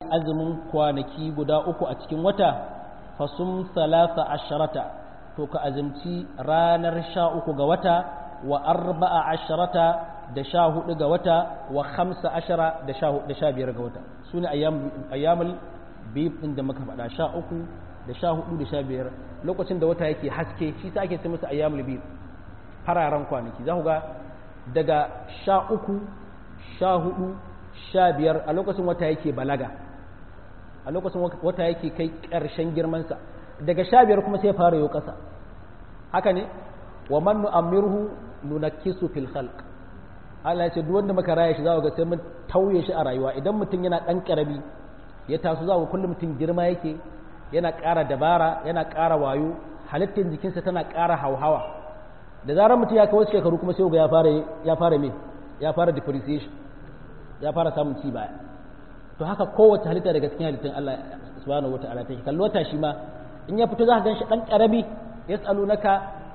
azumin kwanaki guda uku a cikin wata fasum salasa asharata to ka azumci ranar sha uku ga wata wa arba'a asharata da sha hudu ga wata wa hamsa ashara da sha biyar ga wata su ne ayyamul biyu ɗin da muka faɗa sha uku da sha hudu da sha biyar lokacin da wata yake haske shi sa ake ce masa ayyamul biyu fararen kwanaki za ku ga daga sha uku sha hudu sha biyar a lokacin wata yake balaga a lokacin wata yake kai ƙarshen girmansa daga sha biyar kuma sai fara yau ƙasa haka ne wa man nu'ammirhu nunakkisu fil khalq Allah ya ce duk wanda muka raya shi za ga sai mun tauye shi a rayuwa idan mutum yana dan karami ya taso za ga kullum mutum girma yake yana ƙara dabara yana ƙara wayo halittar jikinsa tana ƙara hauhawa da zarar mutum ya kawo shekaru kuma sai ga ya fara ya fara me ya fara depreciation ya fara samun ci baya to haka kowace halitta daga cikin halittun Allah subhanahu wataala take kallo ta shi ma in ya fito za ka ganshi dan karami yas'alunaka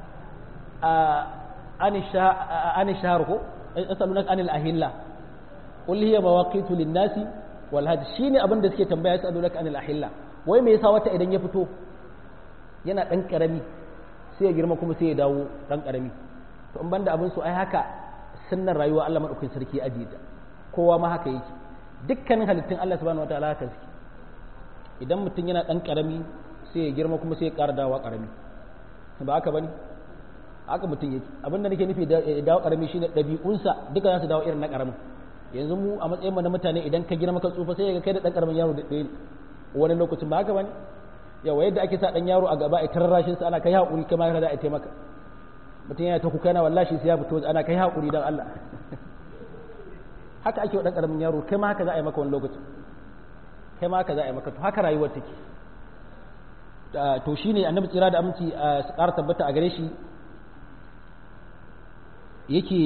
an shahar ko yasalunaka anil ahilla qul hiya mawaqitu lin-nasi wal hajj shine abin da suke tambaya yasalunaka anil ahilla wai me yasa wata idan ya fito yana dan karami sai ya girma kuma sai ya dawo dan karami to in banda abin su ai haka sunnar rayuwa Allah madaukakin sarki ajiye ta kowa ma haka yake dukkanin halittun Allah subhanahu wataala haka suke idan mutum yana dan karami sai ya girma kuma sai ya ƙara dawowa karami ba haka bane haka mutum yake abin da nake nufi da dawo karami shine ɗabi'unsa duka za su dawo irin na karamin yanzu mu a matsayin mu na mutane idan ka girma ka tsufa sai ga kai da dan karamin yaro da ɗaya wani lokacin ba haka bane yawa yadda ake sa dan yaro a gaba a tarrashin sa ana kai hakuri kai ma za a taimaka mutum yana ta kuka yana wallahi sai ya fito ana kai hakuri dan Allah haka ake wa dan karamin yaro kai ma haka za a yi maka wani lokacin kai ma haka za a yi maka to haka rayuwar take to shine annabi tsira da aminci a ƙara tabbata a gare shi yake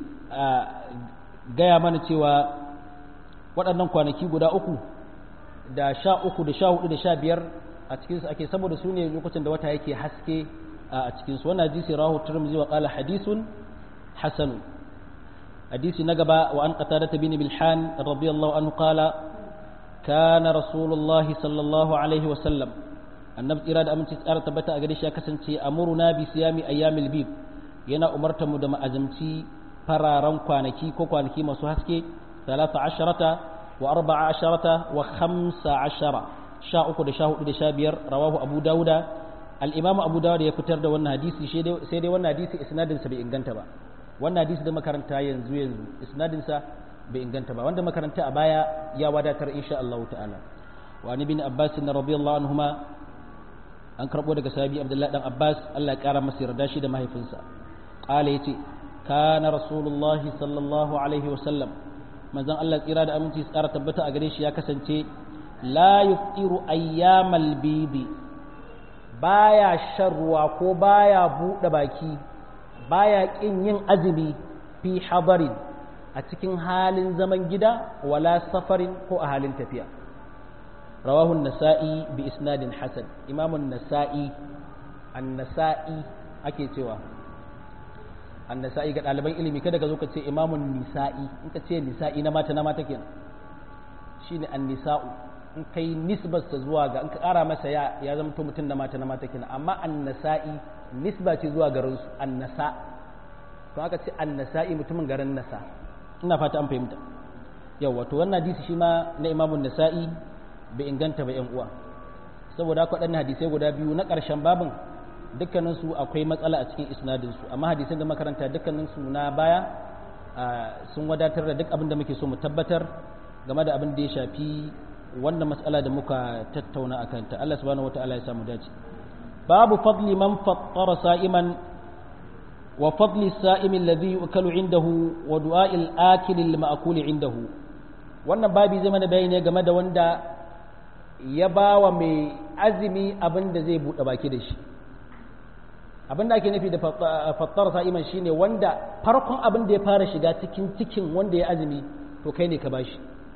gaya mana cewa waɗannan kwanaki guda uku da sha uku da sha hudu da sha biyar a cikinsu ake saboda su ne lokacin da wata yake haske a cikinsu wannan hadisi rahu turmizi wa qala hadisun hasanu hadisi na gaba wa an qatada bin milhan radiyallahu anhu qala kana rasulullah sallallahu alaihi wa sallam annabi tsira da aminci tsara tabbata a gare shi ya kasance amuruna bi siyami ayyamil bib yana umarta mu da ma'azamci fararen kwanaki ko kwanaki masu haske talata asharata wa arba'a asharata wa khamsa ashara sha uku da sha hudu da sha biyar rawahu abu dauda al-imam abu dauda ya fitar da wannan hadisi sai dai wannan hadisi isnadin sa bai inganta ba wannan hadisi da makaranta yanzu yanzu isnadin sa bai inganta ba wanda makaranta a baya ya wadatar insha Allah ta'ala wa ni bin abbas radiyallahu anhuma an karbo daga sahabi abdullahi dan abbas Allah ya kara masa yarda shi da mahaifinsa qala yace kana rasulullahi sallallahu alaihi wasallam manzon Allah tsira da aminci tsara tabbata a gare shi ya kasance la yuftiru ayyamal bidi baya shan ruwa ko baya buɗe baki baya ƙin yin azumi fi hadarin a cikin halin zaman gida wala safarin ko a halin tafiya rawahu nasa'i bi isnadin hasan imamun nasa'i an-nasa'i ake cewa annasa'i ga ɗaliban ilimi kada ka zo ka ce imamun nisa'i in ka ce nisa'i na mata na mata kenan shine annisa'u in kai nisbarsa zuwa ga in ka ƙara masa ya ya zama to mutum na mata na mata kenan amma annasa'i nisba ce zuwa garin su annasa to aka ce annasa'i mutumin garin nasa ina fata an fahimta yau wato wannan hadisi shi ma na imamun nasa'i bai inganta ba yan uwa saboda haka waɗannan hadisai guda biyu na ƙarshen babin dukkaninsu akwai matsala a cikin isnadinsu amma hadisan da makaranta dukkaninsu na baya sun wadatar da duk abin da muke so mu tabbatar game da abin da ya shafi wannan matsala da muka tattauna a kanta Allah subhanahu wataala ya samu dace babu fadli man fattara sa'iman wa fadli sa'imi alladhi yukalu indahu wa du'a'il akil lil ma'kul indahu wannan babi zai mana bayani game da wanda ya bawa mai azumi abin da zai bude baki da shi abin da ake nufi da fattar sa'iman shine wanda farkon abin da ya fara shiga cikin cikin wanda ya azumi to kai ne ka bashi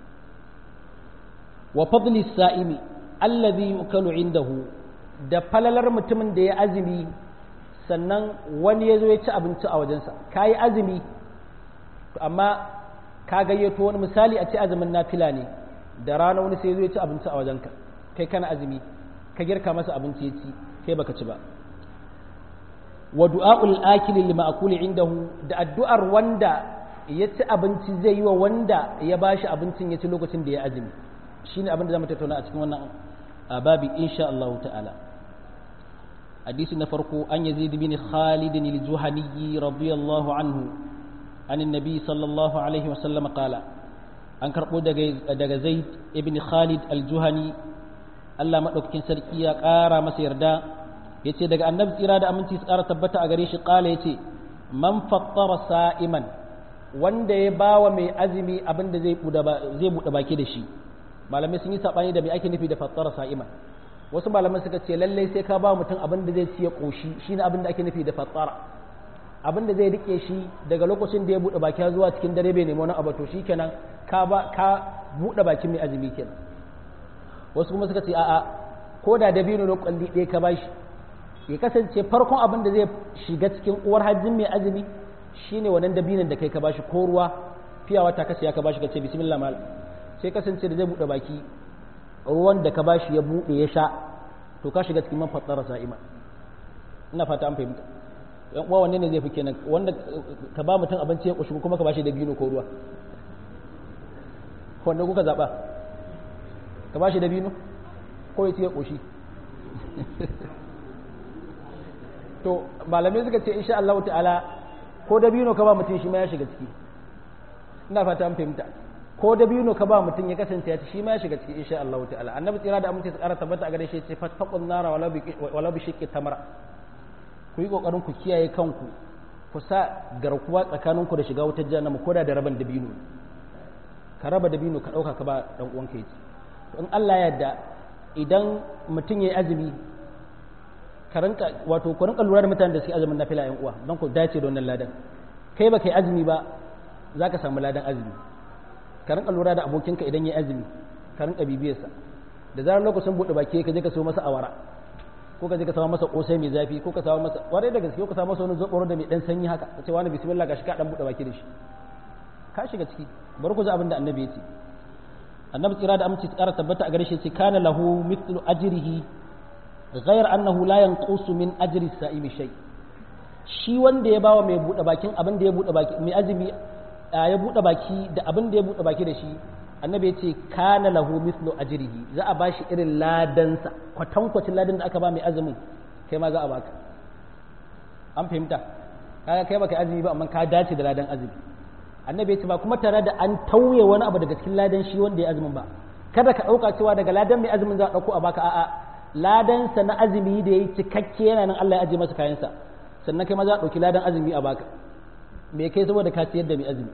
wa fadli sa'imi allazi yukalu indahu da falalar mutumin da ya azumi sannan wani ya zo ya ci abinci a wajensa ka yi azumi amma ka gayyato wani misali a ce azumin nafila ne da rana wani sai zai ci abinci a wajenka kai kana azumi ka girka masa abinci ya ci kai baka ci ba wa du'a'ul akili lima akuli indahu da addu'ar wanda ya ci abinci zai yi wa wanda ya bashi abincin ya ci lokacin da ya azumi shine abin da zamu tattauna a cikin wannan babi insha Allah ta'ala hadisi na farko an yazid bin khalid al-juhani radiyallahu anhu an annabi sallallahu alaihi wa sallam qala an karbo daga daga zaid ibn khalid al-juhani Allah madaukakin sarki ya kara masa yarda yace daga annabi tsira da aminci su kara tabbata a gare shi qala yace man fattara sa'iman wanda ya bawa mai azumi abin da zai buɗe baki da shi malamai sun yi saɓani da mai ake nufi da fattara sa'iman wasu malamai suka ce lallai sai ka ba mutum abin da zai ci ya ƙoshi shine abin da ake nufi da fattara abin da zai rike shi daga lokacin da ya buɗe baki zuwa cikin dare bai nemi wani abu to shikenan ka ba ka buɗe bakin mai azumi kenan wasu kuma suka ce a'a ko da dabino na kwalli ɗaya ka bashi ya kasance farkon abin da zai shiga cikin uwar hajjin mai azumi shine wannan dabinin da kai ka bashi ko ruwa fiyawa ta kasa ya ka bashi ka ce bismillah mal sai kasance da zai buɗe baki ruwan da ka bashi ya buɗe ya sha to ka shiga cikin man fatsara sa'ima ina fata an fahimta yan uwa wanne ne zai fi kenan wanda ka ba mutum abinci ya kushi kuma ka bashi dabino ko ruwa wanda kuka zaba ka bashi dabino ko ya ci ya kushi to malamai suka ce insha Allah ta'ala ko dabino ka ba mutum shi ma ya shiga ciki ina fata an fahimta ko dabino ka ba mutum ya kasance ya ci shi ma ya shiga ciki insha Allah ta'ala annabi tsira da amince su ƙara tabbata a gare shi ce fattaqun nara wala bi wala bi shiqqi tamra ku yi kokarin ku kiyaye kanku ku sa garkuwa tsakaninku da shiga wutar jahannama ko da da raban dabino ka raba dabino ka dauka ka ba dan uwanka yaci to in Allah ya yarda idan mutum yayi azumi ka rinka wato ku rinka lura da mutanen da suke azumin nafila yan uwa don ku dace da wannan ladan kai ba kai azumi ba za ka samu ladan azumi ka rinka lura da abokinka idan ya azumi ka rinka bibiyarsa da zarar lokacin buɗe baki ka je ka so masa awara ko ka je ka samu masa kosai mai zafi ko ka samu masa kwarai da gaske ko ka samu masa wani zoboro da mai dan sanyi haka ka ce wani bismillah gashi ka dan buɗe baki da shi ka shiga ciki bari ku ji abin da annabi ya ce annabi tsira da aminci tsara tabbata a gare shi ce kana lahu mithlu ajrihi ghayr annahu la yanqusu min ajri sa'imi shay shi wanda ya bawa mai buɗe bakin abin da ya buɗe baki mai azumi ya buɗe baki da abin da ya buɗe baki da shi annabi ya ce kana lahu mithlu ajrihi za a bashi irin ladansa kwatankwacin ladan da aka ba mai azumin kai ma za a baka an fahimta kaga kai baka azumi ba amma ka dace da ladan azumi annabi ya ce ba kuma tare da an tauye wani abu daga cikin ladan shi wanda ya azumin ba kada ka ɗauka cewa daga ladan mai azumin za a ɗauko a baka a'a ladansa na azumi da ya yi cikakke yana nan Allah ya ajiye masa kayansa sannan kai ma za a ɗauki ladan azumi a baka me kai saboda ka ciyar da mai azumi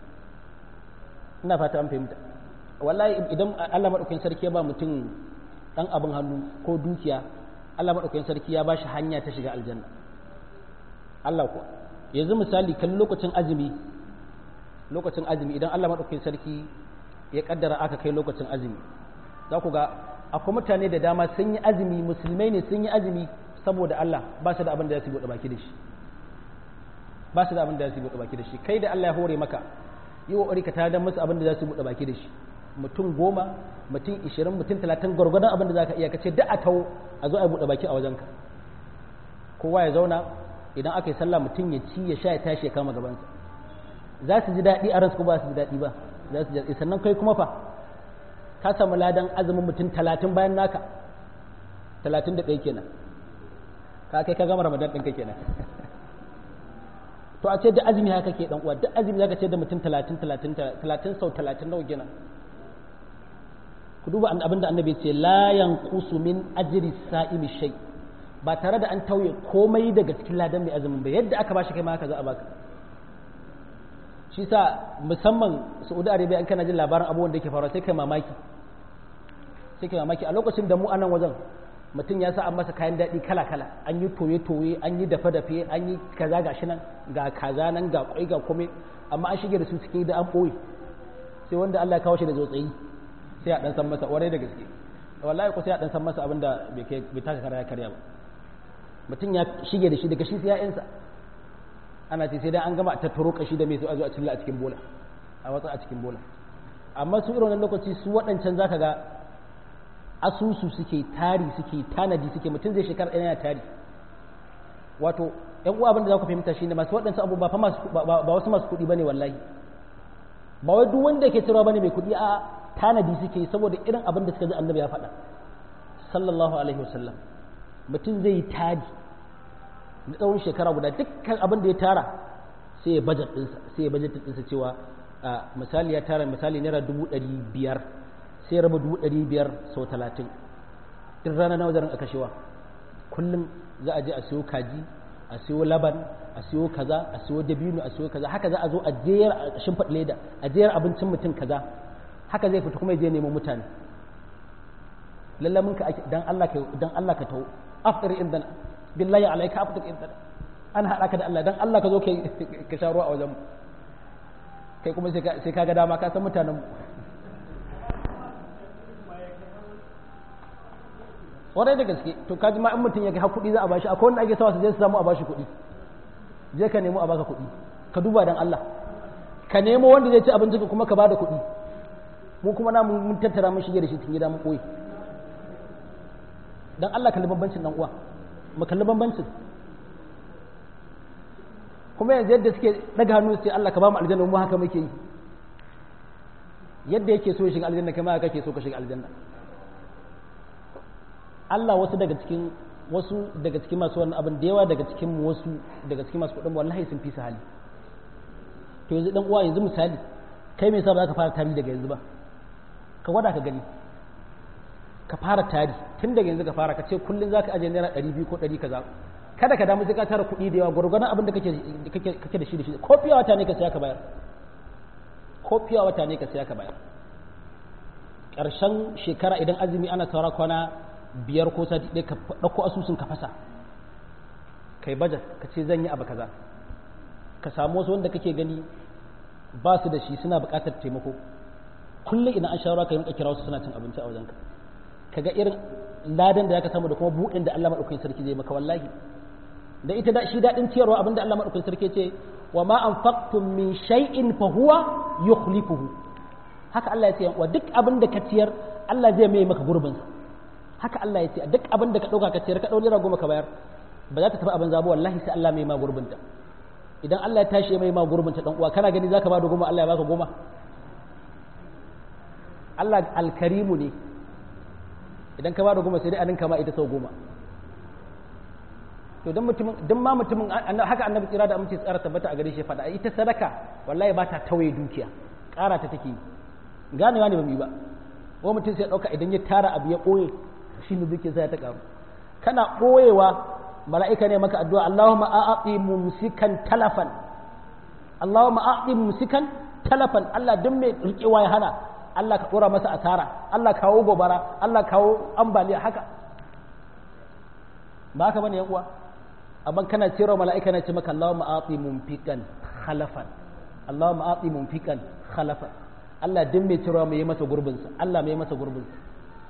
ina fata an fahimta wallahi idan Allah madaukakin sarki ya ba mutum dan abin hannu ko dukiya Allah madaukakin sarki ya ba shi hanya ta shiga aljanna Allah ko yanzu misali kan lokacin azumi lokacin azumi idan Allah madaukakin sarki ya kaddara aka kai lokacin azumi za ku ga akwai mutane da dama sun yi azumi musulmai ne sun yi azumi saboda Allah ba su da abin da za su buɗe baki da shi ba su da abin da za su buɗe baki da shi kai da Allah ya hore maka yi wa ka tada musu abin da za su buɗe baki da shi mutum goma mutum ishirin mutum talatin gwargwadon abin da za ka iya kace da a tawo a zo a buɗe baki a wajenka kowa ya zauna idan aka yi sallah mutum ya ci ya sha ya tashi ya kama gabansa za su ji daɗi a ransu ko ba su ji daɗi ba za su ji sannan kai kuma fa ka samu ladan azumin mutum talatin bayan naka talatin da ɗaya kenan ka kai ka gama ramadan ɗinka kenan to a ce da azumi haka ke dan uwa duk azumi zaka ce da mutum 30 30 30 sau 30 nawa kenan ku duba abinda annabi ce la yanqusu min ajri sa'imi shay ba tare da an tauye komai daga cikin ladan mai azumin ba yadda aka bashi kai ma haka za a baka shi sa musamman Saudi Arabia an kana jin labarin abubuwan da yake faruwa sai kai mamaki sai kai mamaki a lokacin da mu a nan wajen mutum ya sa an masa kayan daɗi kala-kala an yi toye-toye an yi dafe-dafe an yi kaza ga shi nan ga kaza nan ga kwai ga kome amma an shige da su cikin da an ɓoye sai wanda Allah ya kawo shi da zotsayi sai a ɗan san masa ƙwarai da gaske wallahi ko sai a ɗan san masa abin da bai taka kara ya karya ba mutum ya shige da shi daga shi sai ya'yansa ana ce sai dai an gama tattaro kashi da mai sai a zo a cilla a cikin bola a watsa a cikin bola amma su irin wannan lokaci su waɗancan zaka ga asusu suke tari suke tanadi suke mutum zai shekara ɗaya yana tari wato yan uwa abin da za ku fahimta shine masu waɗansu abu ba fa masu ba wasu masu kuɗi bane wallahi ba wai duk wanda yake cewa bane mai kuɗi a tanadi suke saboda irin abin da suka ji annabi ya faɗa sallallahu alaihi wasallam mutum zai yi tari na tsawon shekara guda dukkan abin da ya tara sai ya budget ɗinsa sai ya budget ɗinsa cewa misali ya tara misali naira dubu ɗari biyar sai ya raba dubu ɗari biyar sau talatin duk rana nawa zarin a kashewa kullum za a je a siyo kaji a siyo laban a siyo kaza a siyo dabino a siyo kaza haka za a zo a jeyar a shimfiɗ leda a jeyar abincin mutum kaza haka zai fita kuma ya je nemo mutane lallamin ka dan Allah ka dan Allah ka tawo afdir indan billahi alayka afdir indan an haɗa ka da Allah dan Allah ka zo ka sha ruwa a wajen kai kuma sai ka ga dama ka san mutanen mu kwarai da gaske to kaji ma in mutum ya ga kuɗi za a bashi akwai wanda ake sawa su je su samu a bashi kuɗi je ka nemo a baka kuɗi ka duba dan Allah ka nemo wanda zai ci abinci ka kuma ka bada kuɗi mu kuma na mun tattara mun shige da shi cikin gida mun koyi dan Allah kalli bambancin dan uwa mu kalli bambancin kuma yanzu yadda suke daga hannu sai Allah ka ba mu aljanna mu haka muke yi yadda yake so ya shiga aljanna kai ma kake so ka shiga aljanna Allah wasu daga cikin wasu daga cikin masu wannan abin da yawa daga cikin wasu daga cikin masu kuɗin wallahi sun fi su hali to yanzu dan uwa yanzu misali kai me yasa ba za ka fara tari daga yanzu ba ka gwada ka gani ka fara tari tun daga yanzu ka fara ka ce kullum za ka ajiye naira ɗari biyu ko ɗari kaza kada ka damu sai ka tara kuɗi da yawa gwargwadon abin da kake da shi da shi ko fiya wata ne ka saya ka bayar ko fiya wata ne ka saya ka bayar ƙarshen shekara idan azumi ana saura kwana biyar ko sati ɗaya ka ɗauko asusun ka fasa kai bajet ka ce zan yi abu kaza ka samu wasu wanda kake gani ba su da shi suna buƙatar taimako kullum idan an shawara ka yi kira wasu suna cin abinci a wajenka ka ga irin ladan da zaka samu da kuma buɗin da Allah maɗaukakin sarki zai maka wallahi da ita da shi daɗin ciyarwa abinda Allah maɗaukakin sarki ce wa ma anfaqtum min shay'in fa huwa yukhlifuhu haka Allah ya ce wa duk abin da ka ciyar Allah zai mai maka gurbin sa haka Allah ya ce duk abin da ka ɗauka ka ciyar ka ɗau naira goma ka bayar ba za ta tafi abin zabo wallahi sai Allah mai ma gurbin ta idan Allah ya tashi mai ma gurbin ta dan uwa kana gani zaka ba da goma Allah ya baka goma Allah alkarimu ne idan ka ba da goma sai dai a ninka ma ita sau goma to dan mutumin dan ma mutumin haka annabi tsira da amince tsara tabbata a gare shi faɗa ita sadaka wallahi ba ta tawaye dukiya ƙara ta take ganewa ne ba mu yi ba ko mutum sai ɗauka idan ya tara abu ya ɓoye shi ne dukiya sai ta ƙaru kana ɓoyewa mala'ika ne maka addu'a Allahumma a'ati mumsikan talafan Allahumma a'ati mumsikan talafan Allah duk mai rikewa ya hana Allah ka ɗora masa asara Allah kawo gobara Allah kawo ambaliya haka ba haka bane yan uwa amma kana cewa mala'ika na ce maka Allahumma a'ti mumfikan khalafan Allahumma a'ti mumfikan khalafan Allah duk mai cewa mai masa gurbin sa Allah mai masa gurbin sa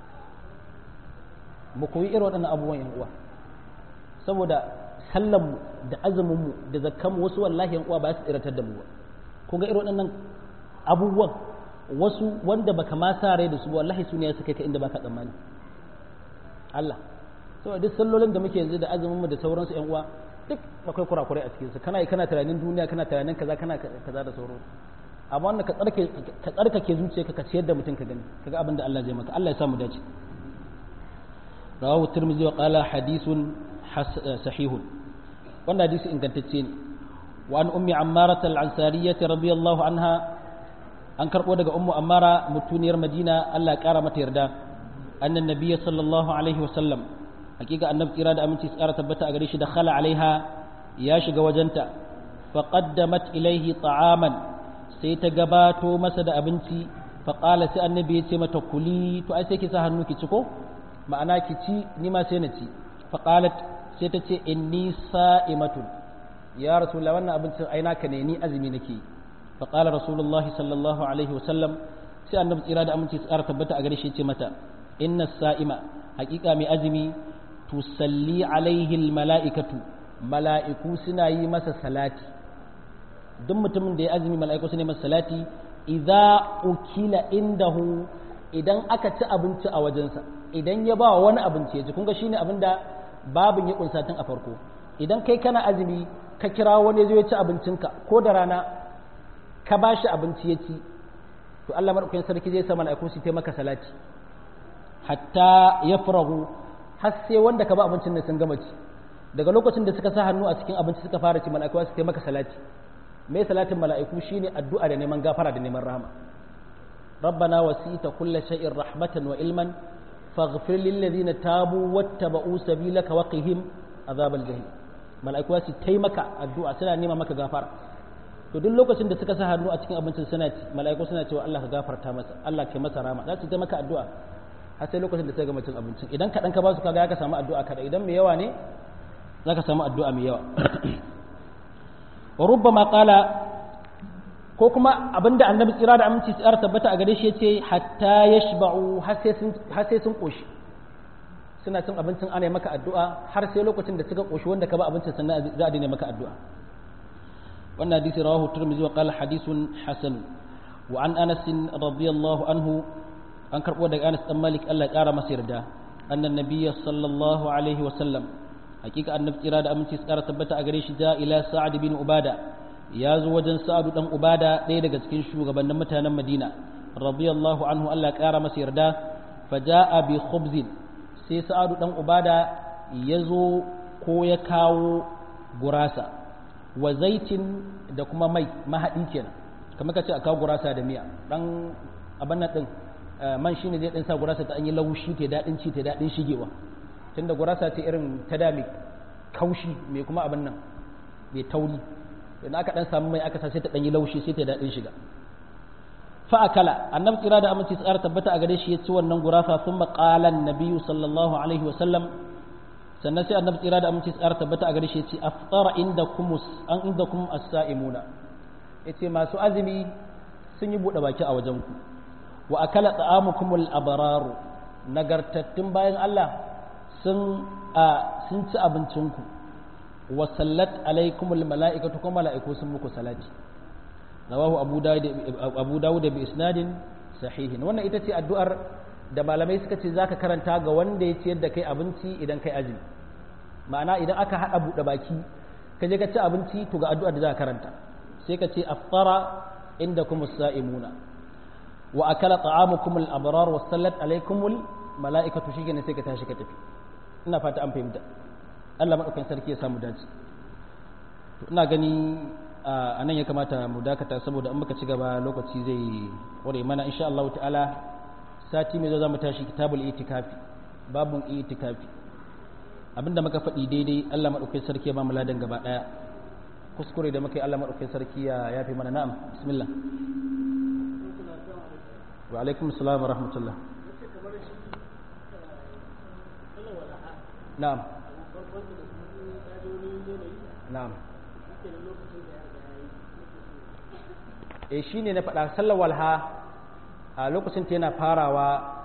mu koyi irin waɗannan abubuwan yan uwa saboda sallan mu da azumin mu da zakkan mu wasu wallahi yan uwa ba su tsiratar da mu ba kun ga irin waɗannan abubuwan wasu wanda baka ma sa rai da su wallahi su ne ya suka ka inda baka tsammani Allah saboda duk sallolin da muke yanzu da azumin mu da sauransu ƴan uwa duk akwai kurakurai a cikin su kana kana tunanin duniya kana tunanin kaza kana kaza da sauransu amma wannan ka tsarkake ka tsarkake zuciyarka ka ciyar da mutum ka gani kaga abin da Allah zai maka Allah ya sa mu dace rawahu tirmidhi wa qala hadithun sahihun wannan hadisi ingantacce ne wa an ummi ammarah al-ansariyyah radiyallahu anha an karɓo daga ummu ammara mutuniyar madina allah ƙara mata yarda annan nabiyya sallallahu alaihi wasallam hakika annabi tsira da aminci tsara tabbata a gare shi da khala alaiha ya shiga wajenta fa qaddamat ilaihi ta'aman sai ta gabato masa da abinci fa qala sai annabi ya ce mata kuli to ai sai ki sa hannu ki ci ko ma'ana ki ci ni ma sai na ci fa qalat sai ta ce inni sa'imatun ya rasulullah wannan abincin ai naka ne ni azumi nake yi فقال رسول الله صلى الله عليه وسلم sai annabi tsira da aminci tsara tabbata a gare shi ce mata inna sa'ima haƙiƙa mai azumi tusalli alaihi mala'ikatu mala'iku suna yi masa salati duk mutumin da ya azumi mala'iku suna yi masa salati idza ukila indahu idan aka ci abinci a wajensa idan ya ba wani abinci ya ci kun ga shine abin da babin ya kunsa tun a farko idan kai kana azumi ka kira wani zai ci abincinka ko da rana ka ba shi abinci ya ci to Allah madaukakin sarki zai sa mala'iku su taimaka salati hatta ya farahu har sai wanda ka ba abincin da sun gama ci daga lokacin da suka sa hannu a cikin abinci suka fara ci mala'iku su taimaka salati mai salatin mala'iku shine addu'a da neman gafara da neman rahama rabbana wasita kulla shay'in rahmatan wa ilman faghfir lil ladina tabu wattaba'u sabilaka wa qihim azabal jahim mala'iku su taimaka addu'a suna nema maka gafara to duk lokacin da suka sa hannu a cikin abincin suna ci mala'iku suna cewa Allah ka gafarta masa Allah ka masa rahama za su taimaka addu'a har sai lokacin da suka gama cin abincin idan kaɗan ka ba su kaga ka samu addu'a kaɗan idan mai yawa ne za ka samu addu'a mai yawa wa rubbama qala ko kuma abinda annabi tsira da aminci tsara tabbata a gare shi yace hatta yashba'u har sai sun har sai sun koshi suna cin abincin ana yi maka addu'a har sai lokacin da suka koshi wanda ka ba abincin sannan za a daina maka addu'a wannan hadisi rawahu tirmidhi wa qala hadithun hasan wa an anas radiyallahu anhu an karbo daga Anas dan Malik Allah ya kara masa yarda annan nabiyyi sallallahu alaihi wa sallam hakika annabi tsira da aminci tsara tabbata a gare shi ja ila sa'ad bin ubada ya zo wajen sa'ad dan ubada ɗaya daga cikin shugabannin mutanen madina radiyallahu anhu Allah ya kara masa yarda faja'a bi khubzin sai sa'ad dan ubada ya zo ko ya kawo gurasa wa zaitin da kuma mai mahaɗi kenan kamar ka ce a kawo gurasa da miya dan abin nan din man shine zai dan sa gurasa ta an yi laushi ta daɗin ci ta daɗin shigewa tunda gurasa ce irin ta da mai kaushi mai kuma abin nan mai tauri idan aka dan samu mai aka sa sai ta dan yi laushi sai ta daɗin shiga fa akala annabi tsira da aminci tsara tabbata a gare shi ya ci wannan gurasa sun maƙalan nabiyyu sallallahu alaihi wa sallam sannan sai annabi tsira da aminci tsara tabbata a gare shi ya ce aftara inda kumus an inda kum as-sa'imuna yace masu azumi sun yi buɗe baki a wajen ku wa akala ta'amukumul abraru nagartattun bayan Allah sun a sun ci abincinku wa sallat alaikumul mala'ikatu kuma mala'iku sun muku salati rawahu abu dawud abu dawud bi isnadin sahihin wannan ita ce addu'ar da malamai suka ce zaka karanta ga wanda ya ciyar da kai abinci idan kai azumi ma'ana idan aka hada buɗe baki ka je ka ci abinci to ga addu'ar da zaka karanta sai ka ce aftara indakum as-sa'imuna wa akala ta'amukum al-abrar wa sallat alaykum al-mala'ikatu shi ne sai ka tashi ka tafi ina fata an fahimta Allah madaukakin sarki ya samu dace to ina gani a nan ya kamata mu dakata saboda in muka ci gaba lokaci zai kware mana insha Allah ta'ala sati mai zo za mu tashi kitabul itikafi babun itikafi abinda muka faɗi daidai Allah madaukakin sarki ya ba mu ladan gaba daya kuskure da muka yi Allah madaukakin sarki ya yafe mana na'am bismillah wa alaikum assalam wa rahmatullah na'am na'am e shi ne na faɗa sallar walha a lokacin ta yana farawa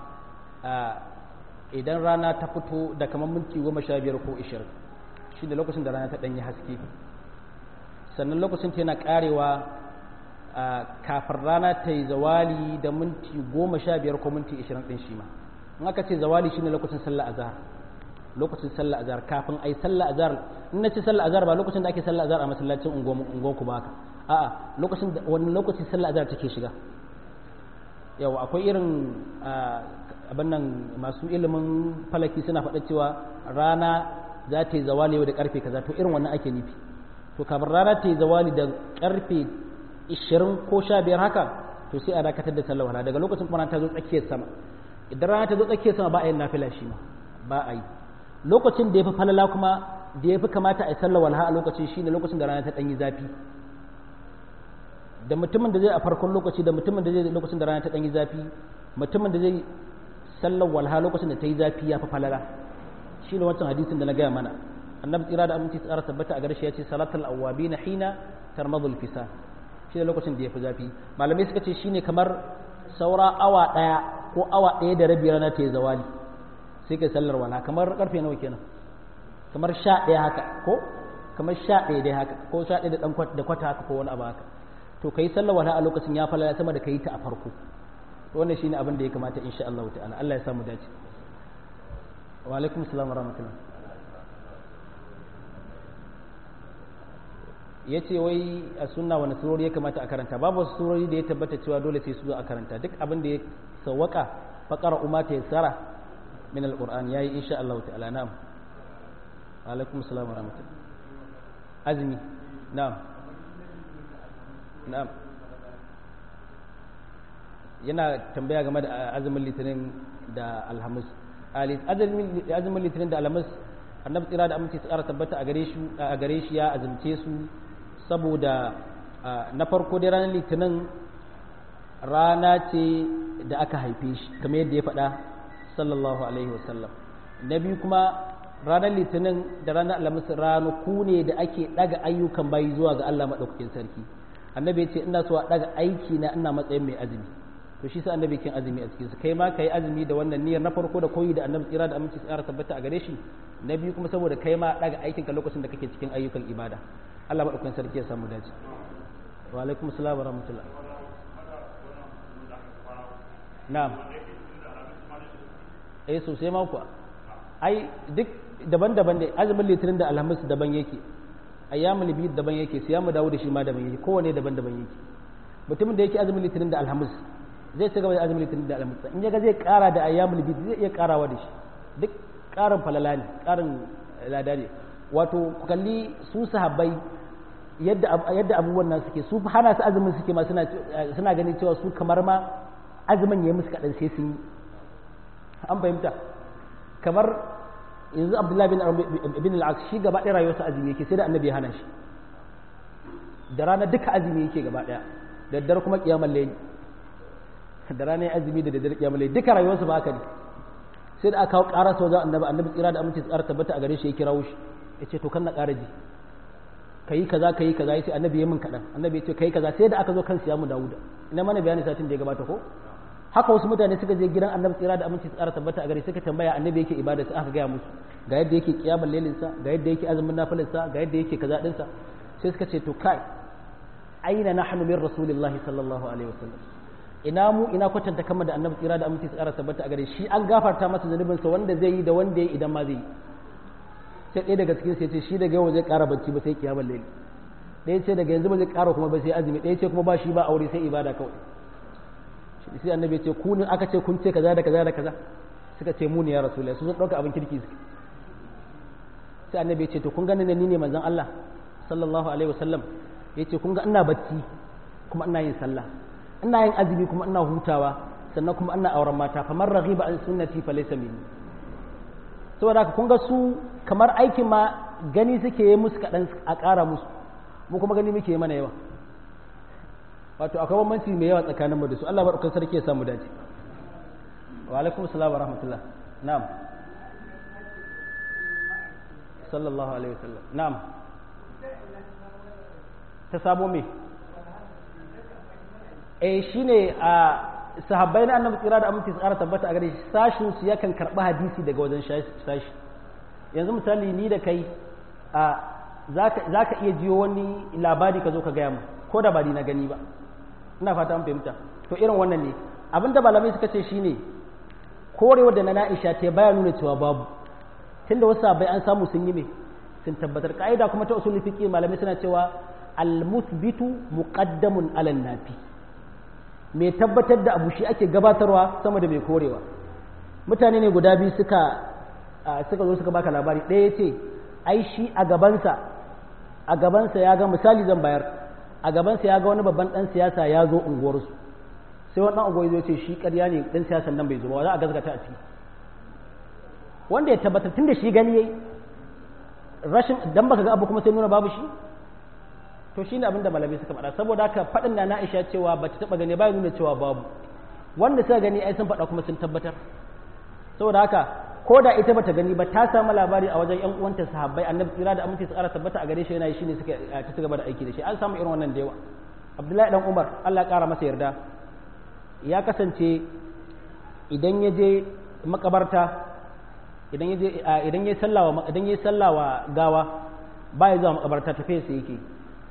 idan rana ta fito da kamar minti goma sha biyar ko ishirin shi da lokacin da rana ta ɗanyi haske sannan lokacin ta yana ƙarewa kafin rana ta yi zawali da minti goma sha biyar ko minti ishirin ɗin shi ma in aka ce zawali shi ne lokacin sallar azhar lokacin sallar azhar kafin ai sallar azhar in na ce sallar azhar ba lokacin da ake sallar azhar a masallacin unguwan ku ba haka a'a lokacin da wani lokaci sallar azhar take shiga yawa akwai irin abin nan masu ilimin falaki suna faɗa cewa rana za ta yi zawali da karfe kaza to irin wannan ake nufi to kafin rana ta yi zawali da karfe 20 ko 15 haka to sai a dakatar da sallar wala daga lokacin kuma ta zo tsakiyar sama idan rana ta zo tsakiyar sama ba a yin nafila shi ma ba a yi lokacin da ya fi falala kuma da ya fi kamata a yi sallar walha a lokacin shine lokacin da rana ta ɗanyi zafi da mutumin da zai a farkon lokaci da mutumin da zai lokacin da rana ta ɗanyi zafi mutumin da zai sallar walha lokacin da ta yi zafi ya fi falala shine wancan hadisin da na gaya mana annabi tsira da aminci tsara tabbata a garshe ya ce salatul awwabi na hina tarmadul fisa shine lokacin da ya fi zafi malamai suka ce shine kamar saura awa ɗaya ko awa ɗaya da rabi rana ta yi zawali sai kai sallar wala kamar karfe nawa kenan kamar sha ɗaya haka ko kamar sha ɗaya dai haka ko sha ɗaya da ɗan da kwata haka ko wani abu haka to kai sallar walaha a lokacin ya falala sama da kai ta a farko to wannan shine abin da ya kamata insha Allah ta'ala Allah ya samu dace wa alaikum assalam wa rahmatullah ya ce wai a sunna wani surori ya kamata a karanta babu wasu surori da ya tabbata cewa dole sai su zo a karanta duk abin da ya sawwaka faqara umma ta yassara min alquran yayi insha Allah ta'ala na'am alaikum assalam wa rahmatullah azmi na'am na'am yana tambaya game da azumin litinin da alhamis azumin litinin da alhamis annabi tsira da aminci su ƙara tabbata a gare shi ya azumce su saboda na farko dai ranar litinin rana ce da aka haife shi kamar yadda ya faɗa sallallahu alaihi wasallam na biyu kuma ranar litinin da ranar alhamis ranaku ne da ake ɗaga ayyukan bayi zuwa ga allah maɗaukakin sarki annabi ya ce ina so a ɗaga aiki na ina matsayin mai azumi to shi sa annabi kin azumi a cikin su kai ma kai azumi da wannan niyyar na farko da koyi da annabi tsira da aminci tsara tabbata a gare shi na biyu kuma saboda kai ma daga aikin ka lokacin da kake cikin ayyukan ibada Allah madaukakin sarki ya samu dace wa alaikum assalam wa rahmatullah na'am eh sosai ma kuwa ai duk daban-daban ne azumin litinin da alhamis daban yake ayyamul bid daban yake siyamu dawo da shi ma daban yake kowane daban-daban yake mutumin da yake azumin litinin da alhamis zai ci gaba da azumin litinin da alhamis in yaga zai kara da ayyamul bid zai iya karawa da shi duk karin falala ne karin lada ne wato ku kalli su sahabbai yadda yadda abubuwan nan suke su hana su azumin suke ma suna suna ganin cewa su kamar ma azumin yayi musu kadan sai sun yi an fahimta kamar yanzu abdullahi bin bin al-aqs shi gaba ɗaya rayuwarsa azumi yake sai da annabi ya hana shi da rana duka azumi yake gaba ɗaya da daddare kuma kiyamar layli da rana azumi da daddare kiyamar layli duka rayuwarsa ba haka ne sai da aka kawo ƙara sau za annabi annabi tsira da aminci tsara tabbata a gare shi ya kirawo shi ya ce to kan na ƙara ji kayi kaza kayi kaza ya ce annabi ya min kaɗan annabi ya ce kayi kaza sai da aka zo kan siyamu dawuda ina mana bayani satin da ya gabata ko haka wasu mutane suka je gidan annabi tsira da aminci tsara tabbata a gare suka tambaya annabi yake ibada sai aka gaya musu ga yadda yake kiyamar lailinsa ga yadda yake azumin nafilinsa ga yadda yake kaza dinsa sai suka ce to kai aina nahnu min rasulillahi sallallahu alaihi wasallam ina mu ina kwatanta kama da annabi tsira da aminci tsara tabbata a gare shi an gafarta masa zanubinsa wanda zai yi da wanda ya idan ma zai yi sai ɗaya daga cikin sai ce shi daga yau zai ƙara bacci ba sai kiyamar laili ɗaya ce daga yanzu ba zai ƙara kuma ba sai azumi ɗaya ce kuma ba shi ba aure sai ibada kawai sai annabi ya ce ku ne aka ce kun ce kaza da kaza da kaza suka ce mu ne ya rasulullahi su sun ɗauka abin kirki suke sai annabi ya ce to kun gani ne ni ne manzon Allah sallallahu alaihi wasallam ya ce kun ga ina bacci kuma ina yin sallah ina yin azumi kuma ina hutawa sannan kuma ina auren mata famar raghiba an sunnati fa laysa minni saboda haka kun ga su kamar aikin ma gani suke yi musu kaɗan a ƙara musu mu kuma gani muke mana yawa wato akwai bambanci mai yawa tsakanin mu da su Allah barkan sarki ya samu dace wa alaikum assalam wa rahmatullah na'am sallallahu alaihi wasallam na'am ta sabo me eh shine a sahabbai na annabi tsira da aminci tsara tabbata a gare shi sashin su yakan karɓi hadisi daga wajen sashi yanzu misali ni da kai a za ka iya jiyo wani labari ka zo ka gaya mu ko da ba ni na gani ba ina fata an fahimta to irin wannan ne abinda malamai suka ce shine korewa da na na'isha ta baya nuna cewa babu tunda wasu sahabbai an samu sun yi me sun tabbatar ka'ida kuma ta usul fiqh malamai suna cewa al-muthbitu muqaddamun ala nafi mai tabbatar da abu shi ake gabatarwa sama da mai korewa mutane ne guda biyu suka suka zo suka baka labari ɗaya ya ce ai shi a gabansa a gabansa ya ga misali zan bayar a gabansa ya ga wani babban ɗan siyasa ya zo unguwarsu sai wani ɗan unguwar ya ce shi ƙarya ne ɗan siyasan nan bai zo ba za a gazgata a ciki wanda ya tabbatar tun da shi gani yayi rashin dan baka ga abu kuma sai nuna babu shi to shi ne abin da malamai suka faɗa saboda haka faɗin na na'isha cewa ba ta taɓa gani ba nuna cewa babu wanda suka gani ai sun faɗa kuma sun tabbatar saboda haka ko da ita bata gani ba ta samu labari a wajen yan uwanta sahabbai annabi tsira da aminci tsara tabbata a gare shi yana yi shine suka ta ci gaba da aiki da shi an samu irin wannan da yawa abdullahi dan umar Allah ya kara masa yarda ya kasance idan ya je makabarta idan ya je idan ya sallawa idan ya sallawa gawa ba ya zuwa makabarta tafiya sai yake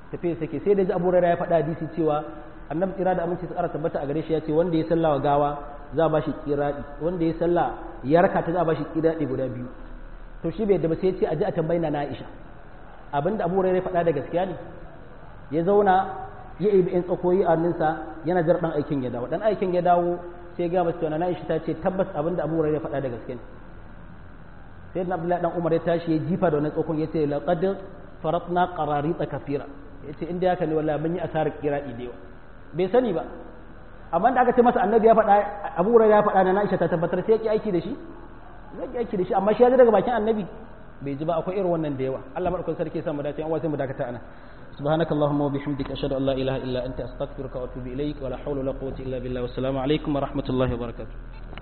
tafiya sake sai da ji abu ya faɗa hadisi cewa annabi kira da aminci tsara tabbata a gare shi ya ce wanda ya salla wa gawa za a bashi kiradi wanda ya salla ya raka ta za a bashi kiradi guda biyu to shi bai da ba sai ya ce aje a tambayi na Aisha abinda Abu Hurairah faɗa da gaskiya ne ya zauna ya ibi in tsakoyi a hannunsa yana jar dan aikin ya dawo dan aikin ya dawo sai ga mace na Aisha ta ce tabbas abinda Abu Hurairah faɗa da gaskiya ne sayyidina Abdullahi dan Umar ya tashi ya jifa da wannan tsakon ya ce laqad faratna qararita kafira yace inda haka ne wallahi mun yi asarar kiradi da yawa bai sani ba amma da aka ce masa annabi ya faɗa abu hurairah ya faɗa na Aisha ta tabbatar sai yake aiki da shi yake aiki da shi amma shi ya ji daga bakin annabi bai ji ba akwai irin wannan da yawa Allah madaukakin sarki ya sa mu dace an wasu mu dakata ana سبحانك اللهم وبحمدك أشهد أن لا إله إلا أنت أستغفرك وأتوب إليك ولا حول ولا قوة إلا بالله والسلام عليكم ورحمة الله وبركاته